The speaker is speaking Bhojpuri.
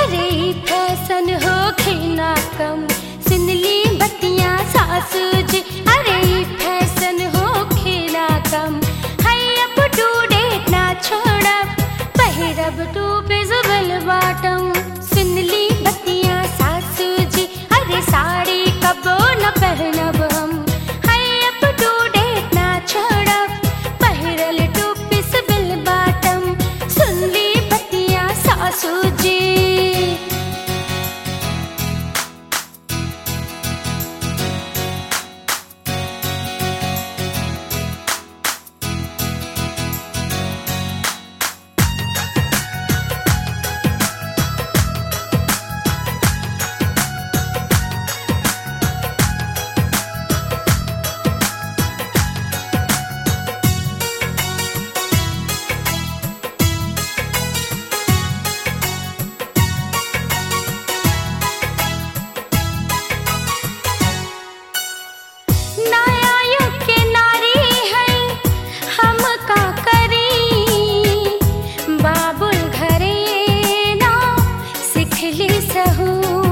अरे ई फैशन हो खेना कम सुनली बतिया सासू जी अरे ई फैशन हो खेना कम है अब डूडे ना छोड़ब पहिरब टू विजुअल बॉटम सुनली बतिया सासू जी अरे साड़ी कबो न पहनब हम है अब डूडे ना छोड़ब पहिरल टू विजुअल बॉटम सुनली बतिया सासू जी नया युग के नारी है हम का करी बाबुल घरे ना सिखली सहू